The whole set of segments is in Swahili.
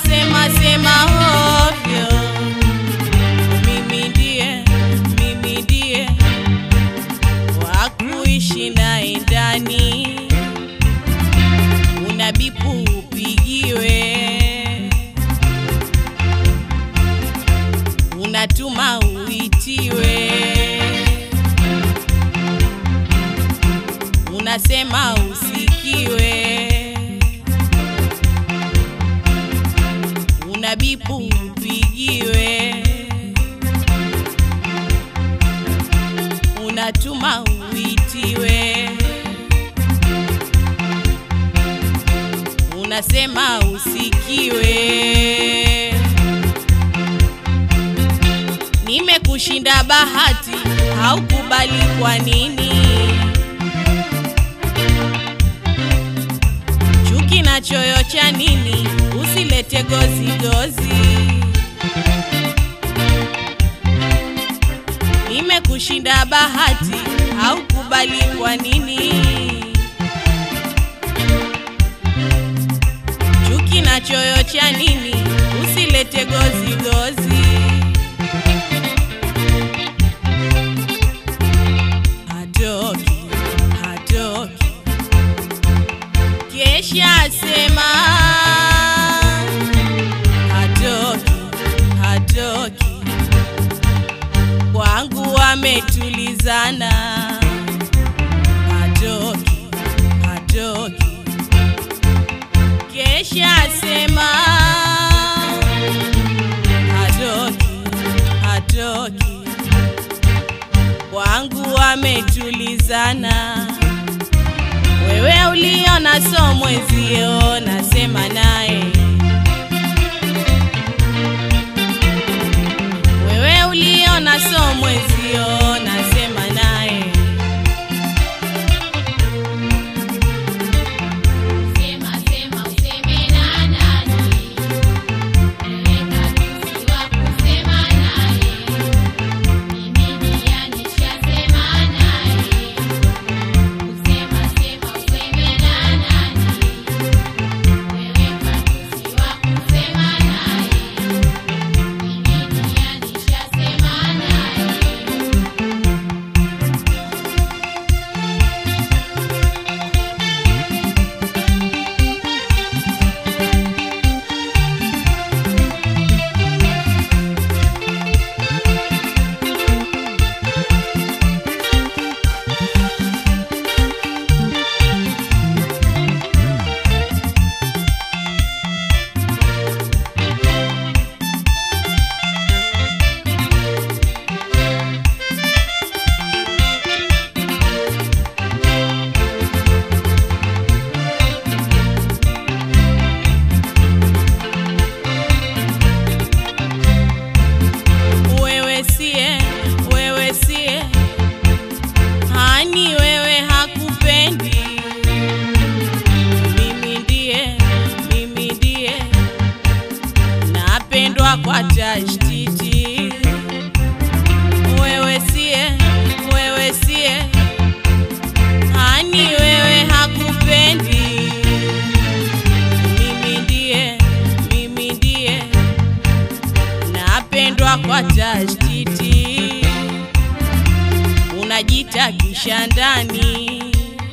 unasema sema ovyo. Mimi ndiye, mimi ndiye wa kuishi naye ndani, unabipu upigiwe, unatuma uitiwe, unasema usikiwe, unabipu upigiwe, unatuma uitiwe, unasema usikiwe. Nimekushinda bahati, haukubali kwa nini? Chuki na choyo cha nini? Usilete gozi gozi. Nimekushinda bahati, haukubali kwa nini? Chuki na choyo cha nini? Usilete gozi gozi. Hatoki, hatoki, kesha sema hatoki, hatoki, kwangu wametulizana. Hatoki, hatoki, kesha sema hatoki, hatoki kwangu wametulizana. Wewe uliona so mwezio, nasema naye. Wewe uliona so mwezio, nasema naye. Sema sema useme na nani? Weka tusi wa kusema naye. Mimi ndiye nishasema naye. Usema sema useme na nani? Weka tusi wa kusema naye. Mimi ndiye nishasema naye. Wewe sie, wewe sie, hani wewe hakupendi. Mimi ndiye, mimi ndiye, napendwa kwa tashtiti. Wewe sie, wewe sie, hani wewe hakupendi. Mimi ndiye, mimi ndiye napendwa kwa tashtiti, unajita kisha ndani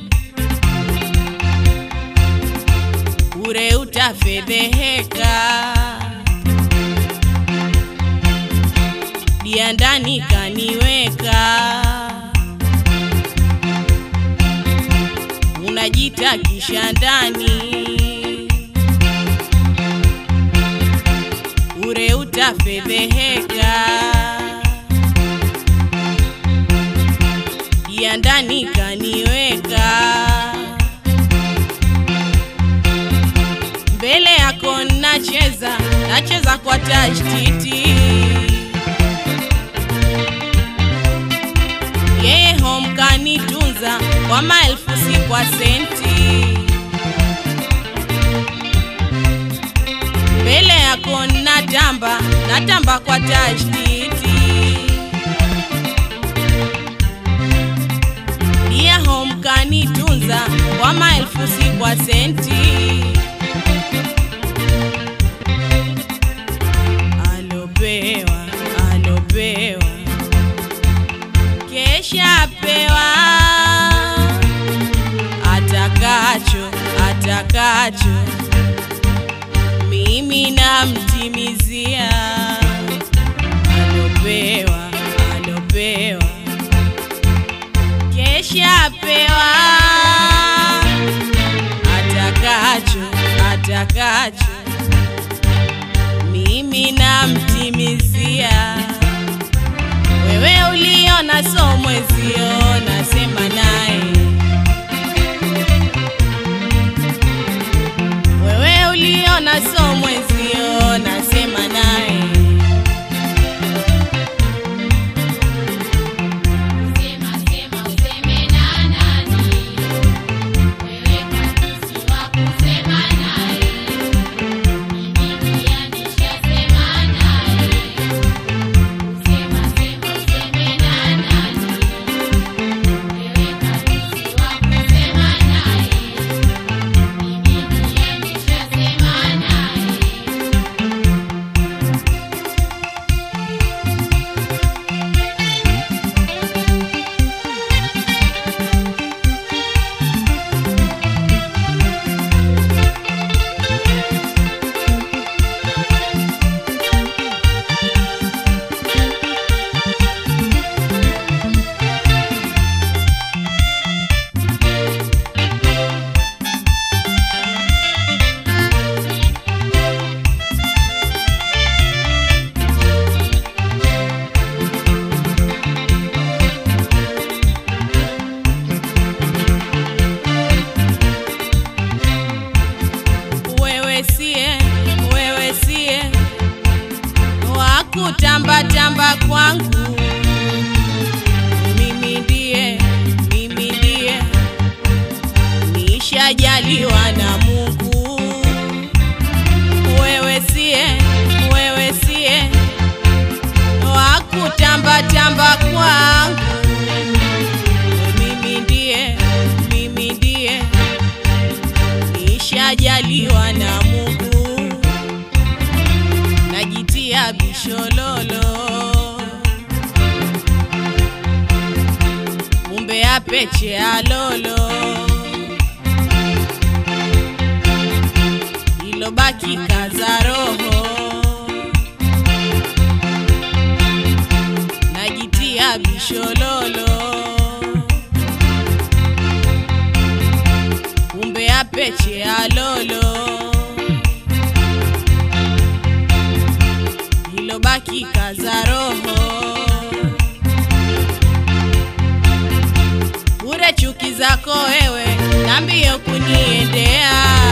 ure utafedheheka, dia ndani kaniweka, unajita kisha ndani ure utafedheheka, ya ndani kaniweka, mbele yako nacheza, nacheza kwa tashtiti, yeye home kanitunza kwa maelfu si kwa senti. mbele yako natamba, natamba kwa tashtiti. Dia home kanitunza kwa maelfu si kwa senti. atakacho mimi namtimizia alopewa alopewa kesha pewa atakacho atakacho mimi namtimizia wewe uliona somwezio nasema naye wewe uliona somwezio nasema naye Sema sema useme na nani? Wewe kabisa wa kusema naye. Mimi pia nishasema naye. Sema sema useme na nani? Wewe kabisa wa kusema naye. Mimi pia nishasema naye. wewe sie wewe sie wakutambatamba kwangu mimi ndiye mimi ndiye nishajaliwa na mungu wewe sie wewe sie wakutambatamba kwangu mimi ndiye mimi ndiye nishajaliwa na Mungu, najitia bishololo, kumbe apeche alolo, ilobaki kaza roho, najitia bishololo kumbe apeche alolo ilobaki kaza roho bure chuki zako wewe na mbio kuniendea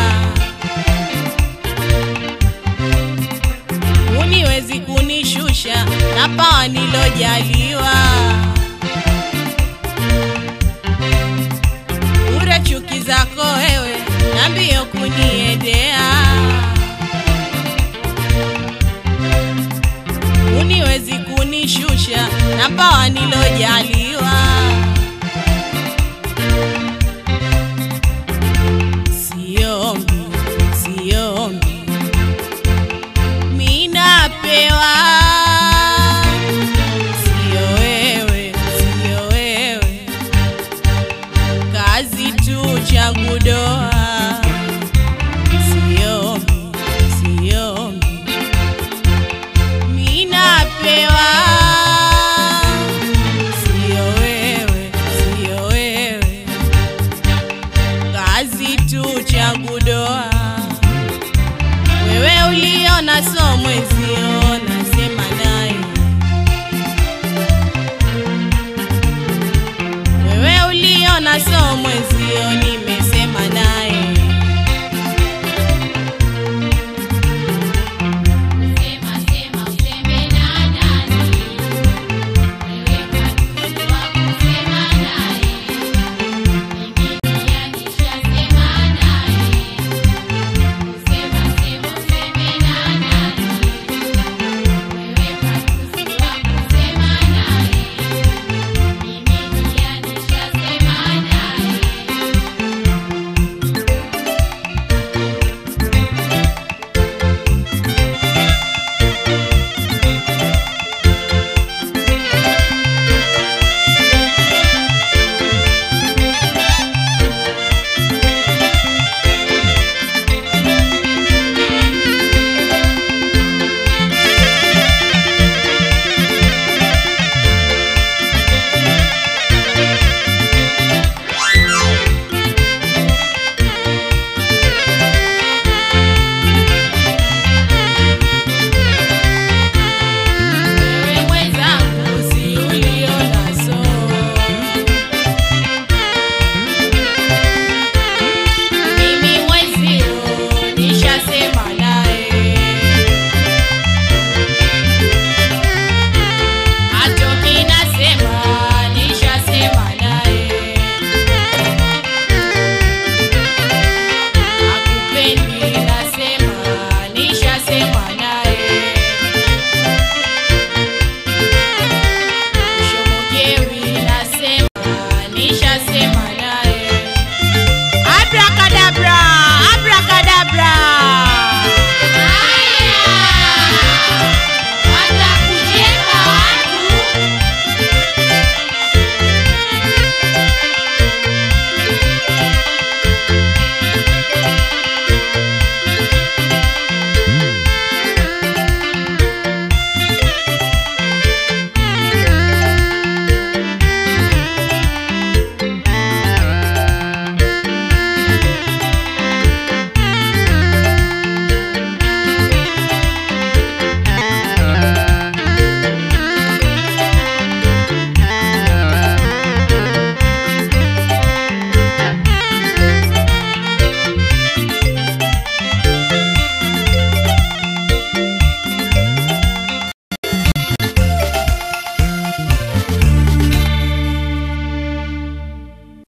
uniwezi kunishusha na pawa nilojaliwa bure chuki zako wewe na mbio kuniendea uniwezi kunishusha na pawa nilojali